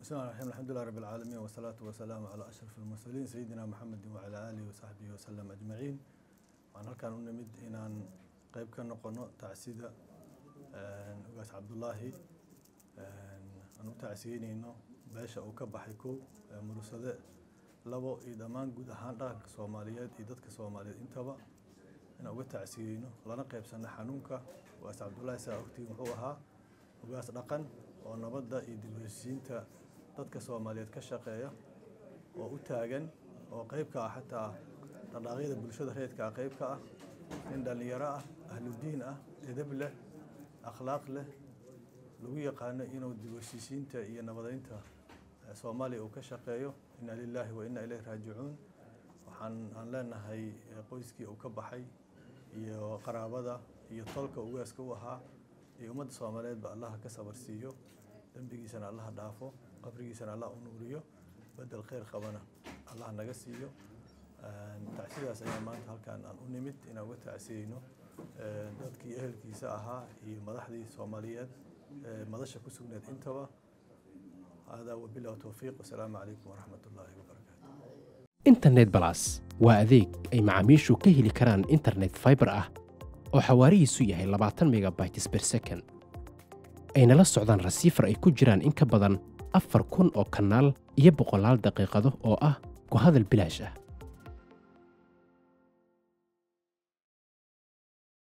بسم الله الرحمن الرحيم الحمد لله رب العالمين والصلاة والسلام على أشرف المرسلين سيدنا محمد وعلى آله وصحبه وسلم أجمعين waxaan halkaan u nimid inaan qeyb ka noqono tacsida ugaas cabdullaahi aan u tacsiyeyneyno beesha uu ka baxay kow murusade labo iyo dhammaan guud ahaan dhaqanka soomaaliyeed iyo dadka soomaaliyeed intaba inaan uga tacsiyeyno lana qeybsano xanuunka ugaas cabdullaahi saa ogtiin wuxuu ahaa ugaas dhaqan oo nabadda iyo dib u heshiisiinta dadka soomaaliyeed ka shaqeeya oo u taagan oo qeyb ka ah xataa dhaqaaqyada bulshada reedka ah qeyb ka ah nin dhallinyaro ah ahludiin ah edab leh akhlaaq leh lagu yaqaano inuu dib u heshiisiinta iyo nabadeynta soomaaliya uu ka shaqeeyo inna lilaahi wa inna ilayhi raajicuun waxaan aan leenahay qoyskii uu ka baxay iyo qaraabada iyo tolka ugaaska u ahaa iyo ummadda soomaaliyeedba allaha ka sabar siiyo dembigiisana allaha dhaafo qabrigiisana allah u nuuriyo bedel kheyr qabana allah naga siiyo tacsidaas ayaa maanta halkaan aan u nimid inaan uga tacsiyeyno dadkii ehelkiisa ahaa iyo madaxdii soomaaliyeed madasha ku sugneed intaba haadaa wabilah towfiiq wasalaamu calaykum waraxmat ullaahi wabarakaatu internet balas waa adeeg ay macaamiishu ka heli karaan internet fiber ah oo xawaarihiisu yahay labaatan megabytes per second ayna la socdaan rasiifar ay ku jiraan in ka badan afar kun oo kanaal iyo boqolaal daqiiqado oo ah ku hadal bilaash ah